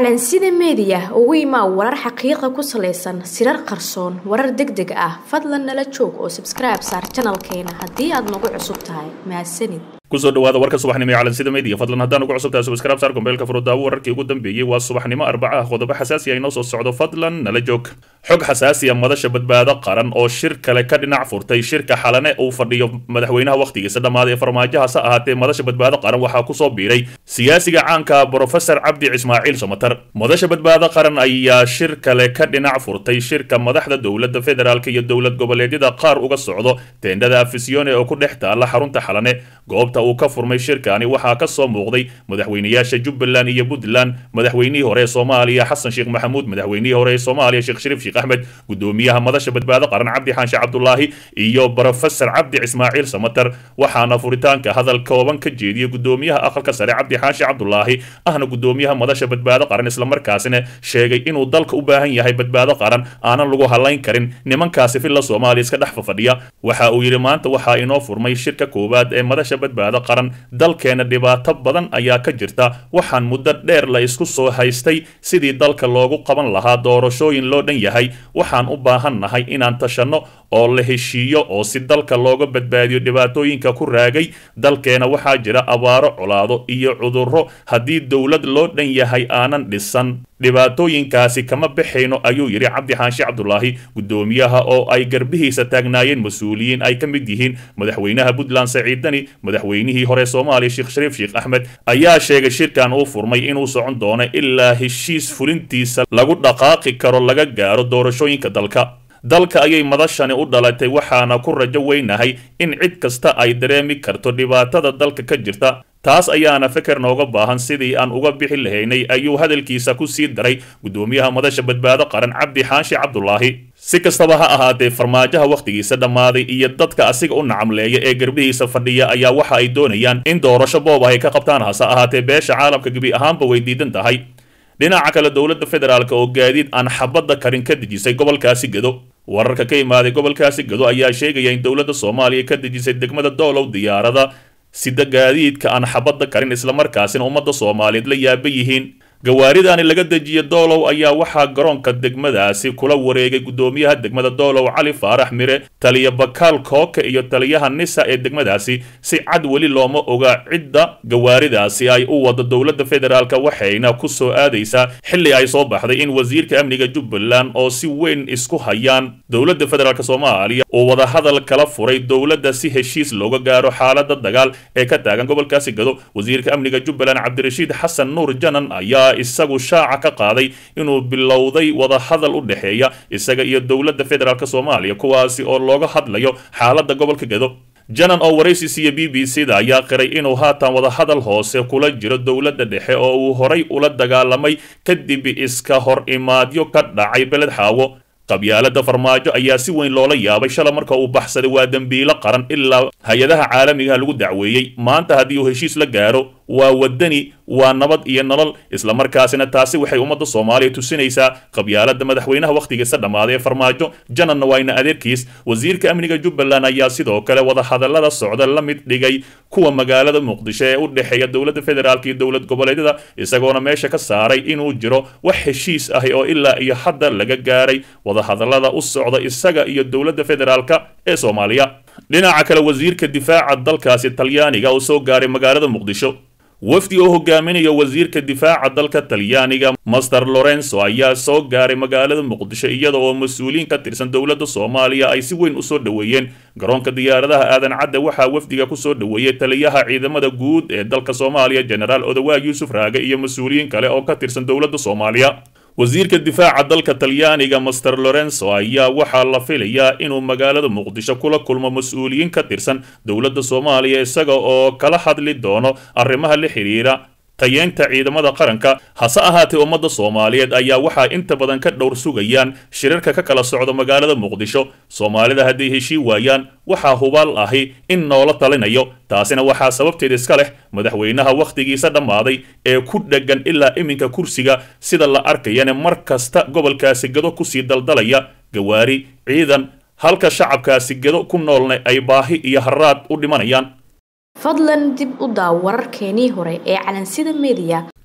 calansida meediya ugu imaa warar xaqiiqa ku salaysan sirar qarsoon warar deg deg ah fadlan nala joog oo sabskribe saar janalkeena haddii aad nagu cusub tahay mahadsanid kusoo dhawaada warka subaxnimo ee calansida media fadlan haddaan ugu cusubtahay subscribe saar gombeelka furudaawo wararkii ugu dambeeyey waa subaxnimo arbaca ah qodobo xasaasi ah inoo soo socdo fadlan nala joog xog xasaasi ah madasha badbaado qaran oo shir kale ka dhinac furtay shirka xalane uu fadhiyo madaxweynaha wakhtigiisa dhammaaday ee farmaajohaase ahaatee madasha badbaado qaran waxaa kusoo biiray siyaasiga caanka brofesor cabdi ismaaciil somatar madasha badbaado qaran ayaa shir kale ka dhinac furtay shirka madaxda dowladda federaalk iyo dowlad goboleedyada qaar uga socdo teendhada afisione oo ku dhex taala xarunta xalane goobta uu ka furmay shirkani waxaa ka soo muuqday madaxweynayaasha jubbaland iyo puntland madaxweynihii hore ee soomaaliya xasan sheekh maxamuud madaxweynihii hore ee soomaaliya sheekh shariif sheekh axmed gudoomiyaha madasha badbaado qaran cabdi xaanshe cabdulaahi iyo brofesor cabdi ismaaciil samatar waxaana furitaanka hadal kooban ka jeediyey gudoomiyaha aqalka sare cabdi xaanshe cabdulaahi ahna gudoomiyaha madasha badbaado qaran islamarkaasina sheegay inuu dalka u baahan yahay badbaado qaran aanan lagu halayn karin nimankaasi filla soomaaliya iska dhex fafadhiya waxa uu yidhi maanta waxaa inoo furmay shirka koowaad ee madasha badbaado qaran dalkeena dhibaato badan ayaa ka jirta waxaan muddo dheer la isku soo haystay sidii dalka loogu qaban lahaa doorashooyin loo dhan yahay waxaan u baahan nahay inaan tashanno oo la heshiiyo oo si dalka looga badbaadiyo dhibaatooyinka ku raagay dalkeena waxaa jira abaaro colaado iyo cudurro haddii dowlad loo dhan yahay aanan dhisan dhibaatooyinkaasi kama baxayno ayuu yidhi cabdi xaanshe cabdulaahi gudoomiyaha oo ay garbihiisa taagnaayeen mas-uuliyiin ay ka mid yihiin madaxweynaha puntland saciid dani madaxweynihii hore soomaaliya sheekh shariif sheekh axmed ayaa sheegay shirkan uu furmay inuu socon doono ilaa heshiis fulintiisa lagu dhaqaaqi karo laga gaaro doorashooyinka dalka dalka ayay madashani u dhalatay waxaana ku rajo weynahay in cid kasta ay dareemi karto dhibaatada dalka ka jirta taas ayaana feker nooga baahan sidii aan uga bixi lahaynay ayuu hadalkiisa ku sii daray gudoomiyaha madasha badbaado qaran cabdi xaanshe cabdulaahi si kastaba ha ahaatee farmaajaha wakhtigiisa dhammaaday iyo dadka asiga u nacamleeya ee garbihiisa fadhiya ayaa waxa ay doonayaan in doorasho boob ay ka qabtaan hase ahaatee beesha caalamka gebi ahaanba way diidan tahay dhinaca kale dowladda federaalk oo gaadiid aan xabadda karin ka dejisay gobolkaasi gedo wararka ka imaaday gobolkaasi gedo ayaa sheegaya in dowladda soomaaliya ka dejisay degmada doolow diyaarada sida gaadiidka aan xabadda karin islamarkaasina ummadda soomaaliyeed la yaaba yihiin gawaaridaani laga dejiya doolow ayaa waxaa garoonka degmadaasi kula wareegay gudoomiyaha degmada doolow cali faarax mire taliya bakaal kooka iyo taliyaha nisa ee degmadaasi si cad weli looma oga cidda gawaaridaasi ay u wado dowladda federaalk waxayna ku soo aadaysaa xilli ay soo baxday in wasiirka amniga jubbaland oo si weyn isku hayaan dowladda federaalk soomaaliya uu wadahadal kala furay dowladda si heshiis looga gaaro xaalada dagaal ee ka taagan gobolkaasi gado wasiirka amniga jubbaland cabdirashiid xasan nuur janan ayaa isagu shaaca ka qaaday inuu bilowday wadahadal u dhexeeya isaga iyo dowladda federaalk soomaaliya kuwaasi oo looga hadlayo xaaladda gobolka gedo janan oo waraysi siiya b b c da ayaa qiray inuu haatan wadahadal hoose kula jiro dowladda dhexe oo uu horay ula dagaalamay kadib iska hor imaadyo ka dhacay beled xaawo qabyaalada farmaajo ayaa si weyn loola yaabay shala marka uu baxsaday waa dembiilo qaran ilaa hay-adaha caalamigaha lagu dacweeyey maanta haddii uu heshiis la gaaro waa wadani waa nabad iyo nolol islamarkaasina taasi waxay ummadda soomaaliya tusinaysaa qabyaalada madaxweynaha wakhtigiisa dhammaaday ee farmaajo jananna waayna adeerkiis wasiirka amniga jubbaland ayaa sidoo kale wadahadallada socda la mid dhigay kuwa magaalada muqdisho ee u dhexeeya dowladda federaalk iyo dowlad goboleedyada isagoona meesha ka saaray inuu jiro wax heshiis ahi oo ilaa iyo hadda laga gaaray wadahadallada u socda isaga iyo dowladda federaalk ee soomaaliya dhinaca kale wasiirka difaaca dalkaasi talyaaniga oo soo gaaray magaalada muqdisho wafdi oo hogaaminaya wasiirka difaaca dalka talyaaniga master lorenzo ayaa soo gaaray magaalada muqdisho iyada oo mas-uuliyiin ka tirsan dowladda soomaaliya ay si weyn usoo dhoweeyeen garoonka diyaaradaha aadan cadde waxaa wafdiga kusoo dhoweeyey taliyaha ciidamada guud ee dalka soomaaliya genaraal odawaag yuusuf raage iyo mas-uuliyiin kale oo ka tirsan dowladda soomaaliya wasiirka difaaca dalka talyaaniga master lorenzo ayaa waxaa la filayaa inuu magaalada muqdisho kula kulmo mas-uuliyiin ka tirsan dowladda soomaaliya isaga oo kala hadli doono arrimaha la xidhiira tayeynta ciidamada qaranka hase ahaatee ummadda soomaaliyeed ayaa waxaa inta badan ka dhowr sugayaan shirarka ka kala socda magaalada muqdisho soomaalida hadday heshii waayaan waxaa hubaal ahi in noola talinayo taasina waxaa sababteed iska leh madaxweynaha wakhtigiisa dhammaaday ee ku dheggan ilaa iminka kursiga sida la arkayane mar kasta gobolkaasi gado kusii daldalaya gawaari ciidan halka shacabkaasi gado ku noolna ay baahi iyo haraad u dhimanayaan fadlan dib u daaw wararkeenii hore ee calansida media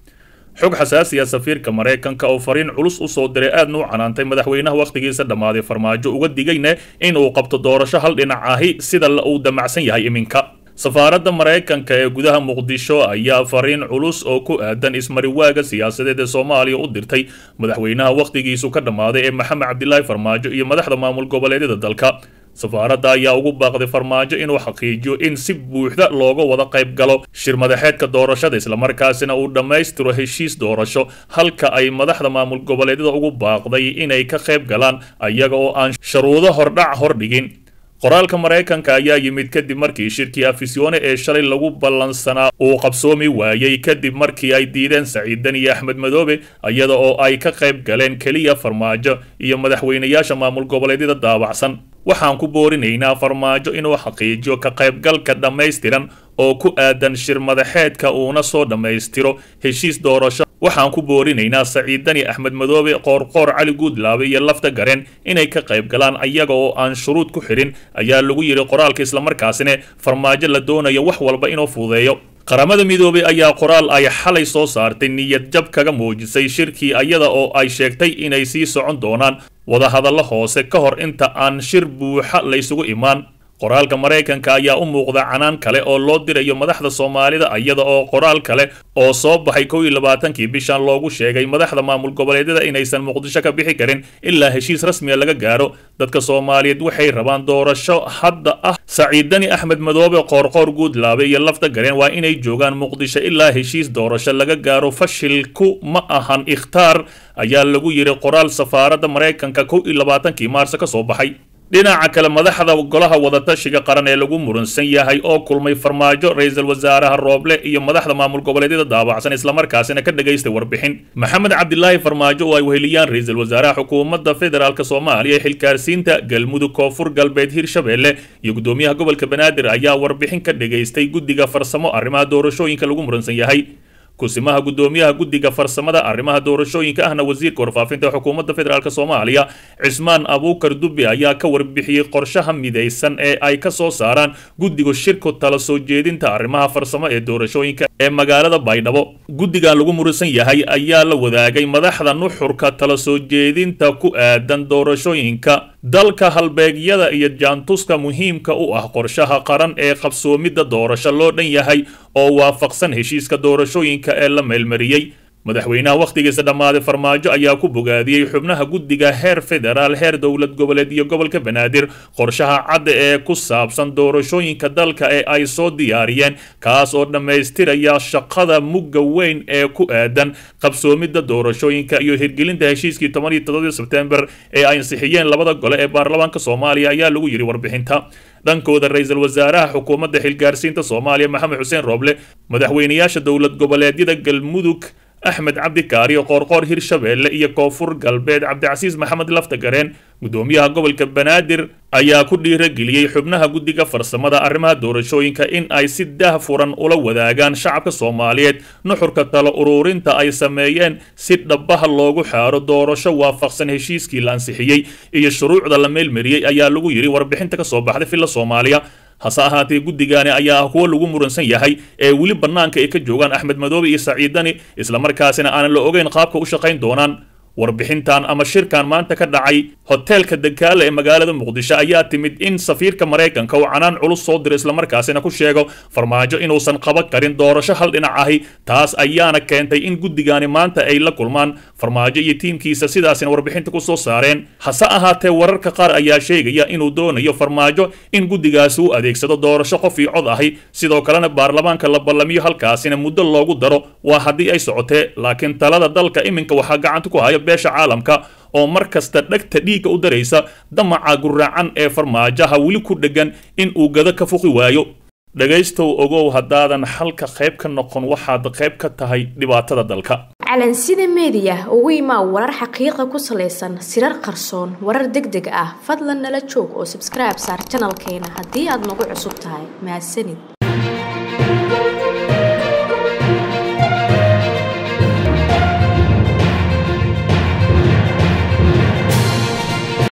xog xasaasiya safiirka maraykanka oo fariin culus u soo diray aadna u canaantay madaxweynaha wakhtigiisa dhammaaday farmaajo uga digayna in uu qabto doorasho hal dhinac ahi sida uu damacsan yahay iminka safaaradda maraykanka ee gudaha muqdisho ayaa fariin culus oo ku aadan ismariwaaga siyaasadeed ee soomaaliya u dirtay madaxweynaha wakhtigiisu ka dhammaaday ee maxamed cabdilaahi farmaajo iyo madaxda maamul goboleedyada dalka safaaradda ayaa ugu baaqday farmaajo inuu xaqiijiyo in si buuxda looga wada qayb galo shir madaxeedka doorashada islamarkaasina uu dhammaystiro heshiis doorasho halka ay madaxda maamul goboleedyada ugu baaqday inay ka qayb galaan ayaga oo aan sharuudo hordhac hordhigin qoraalka maraykanka ayaa yimid kadib markii shirkii afisyoone ee shalay lagu ballansanaa uu qabsoomi waayey kadib markii ay diideen saciidan iyo axmed madoobe iyada oo ay ka qayb galeen keliya farmaajo iyo madaxweynayaasha maamul goboleedyada daabacsan waxaan ku boorinaynaa farmaajo inuu xaqiijiyo ka qaybgalka dhammaystiran oo ku aadan shir madaxeedka uuna soo dhammaystiro heshiis doorasho waxaan ku boorinaynaa saciidani axmed madoobe qoorqoor cali guudlaabe iyo lafta gareen inay ka qayb galaan ayaga oo aan shuruud ku xidhin ayaa lagu yidhi qoraalka islamarkaasina farmaajo la doonayo wax walba inuu fududeeyo qaramada midoobay ayaa qoraal ay xalay soo saartay niyad jab kaga muujisay shirkii ayada oo ay sheegtay inay sii socon doonaan wadahadallo hoose ka hor inta aan shir buuxa laysugu imaan qoraalka maraykanka ayaa u muuqda canaan kale oo loo dirayo madaxda soomaalida iyada oo qoraal kale oo soo baxay kow iyo labaatankii bishan loogu sheegay madaxda maamul goboleedyada inaysan muqdisho ka bixi karin ilaa heshiis rasmiya laga gaaro dadka soomaaliyeed waxay rabaan doorasho hadda ah saciidani axmed madoobe qoorqoor guudlaabe iyo lafta gareen waa inay joogaan muqdisho ilaa heshiis doorasho laga gaaro fashilku ma ahan ikhtaar ayaa lagu yidhi qoraal safaaradda maraykanka kow iyo labaatankii maarso ka soo baxay dhinaca kale madaxda golaha wadatashiga qaran ee lagu muransan yahay oo kulmay farmaajo ra-iisul wasaaraha rooble iyo madaxda maamul goboleedyada daabacsan islamarkaasina ka dhagaystay warbixin maxamed cabdilaahi farmaajo oo ay weheliyaan ra-iisul wasaaraha xukuumadda federaalk soomaaliya ee xilkaarsiinta galmudug koonfur galbeed hirshabeelle iyo gudoomiyaha gobolka banaadir ayaa warbixin ka dhagaystay guddiga farsamo arrimaha doorashooyinka lagu muransan yahay kusimaha gudoomiyaha guddiga farsamada arrimaha doorashooyinka ahna wasiirka warfaafinta xukuumadda federaalk soomaaliya cismaan abuukar dubbe ayaa ka warbixiyey qorshaha midaysan ee ay ka soo saaraan guddiga shirku tala soo jeedinta arrimaha farsamo ee doorashooyinka ee magaalada baydhabo guddigan lagu muransan yahay ayaa la wadaagay madaxda nuxurka tala soo jeedinta ku aadan doorashooyinka dalka halbeegyada iyo jaantuska muhiimka u ah qorshaha qaran ee qabsoomidda doorasho loo dhan yahay oo waafaqsan heshiiska doorashooyinka ee la meelmariyey madaxweynaha wakhtigiisa dhammaaday farmaajo ayaa ku bogaadiyey xubnaha guddiga heer federaal heer dowlad goboleed iyo gobolka banaadir qorshaha cadda ee ku saabsan doorashooyinka dalka ee ay soo diyaariyeen kaas oo dhammaystiraya shaqada mugga weyn ee ku aadan qabsoomidda doorashooyinka iyo hirgelinta heshiiskii toban iyo todobadii sebtembar ee ay ansixiyeen labada gole ee baarlamaanka soomaaliya ayaa lagu yidhi warbixinta dhankooda ra-iisul wasaaraha xukuumadda xilgaarsiinta soomaaliya maxamed xuseen rooble madaxweynayaasha dowlad goboleedyada galmudug axmed cabdi kaariyo qoorqoor hirshabeelle iyo koonfur galbeed cabdicasiis maxamed laftagareen gudoomiyaha gobolka banaadir ayaa ku dhiirageliyey xubnaha guddiga farsamada arrimaha doorashooyinka in ay si dah furan ula wadaagaan shacabka soomaaliyeed nuxurka talo uruurinta ay sameeyeen si dhabaha loogu xaaro doorasho waafaqsan heshiiskii la ansixiyey iyo shuruucda la meelmariyey ayaa lagu yidhi warbixinta ka soo baxday filla soomaaliya hase ahaatee guddigaani ayaa ah kuwo lagu muransan yahay ee weli bannaanka ay ka joogaan axmed madoobe iyo saciidani islamarkaasina aanan la ogeyn qaabka u shaqayn doonaan warbixintan ama shirkan maanta ka dhacay hoteelka dagaala ee magaalada muqdisho ayaa timid in safiirka maraykanka uu canaan culus soo diro islamarkaasina ku sheego farmaajo inuusan qaban karin doorasho hal dhinac ahi taas ayaana keentay in guddigaani maanta ay la kulmaan farmaajo iyo tiimkiisa sidaasina warbixinta ku soo saareen hase ahaatee wararka qaar ayaa sheegaya inuu doonayo farmaajo in guddigaasi u adeegsado doorasho qof io cod ahi sidoo kalena baarlamaanka la ballamiyo halkaasina muddo loogu daro waa haddii ay socotee laakiin talada dalka iminka waxaa gacanta ku haya beesha caalamka oo mar kasta dhegta dhiigga u daraysa damaca guraacan ee farmaajaha weli ku dheggan in uu gado ka fuqi waayo dhegaystow ogow haddaadan xalka qayb ka noqon waxaad qayb ka tahay dhibaatada dalka calansida meediya ugu imaa warar xaqiiqa ku salaysan sirar qarsoon warar deg deg ah fadlan nala joog oo sabskribe saar janalkeena haddii aad nagu cusub tahay mahadsanid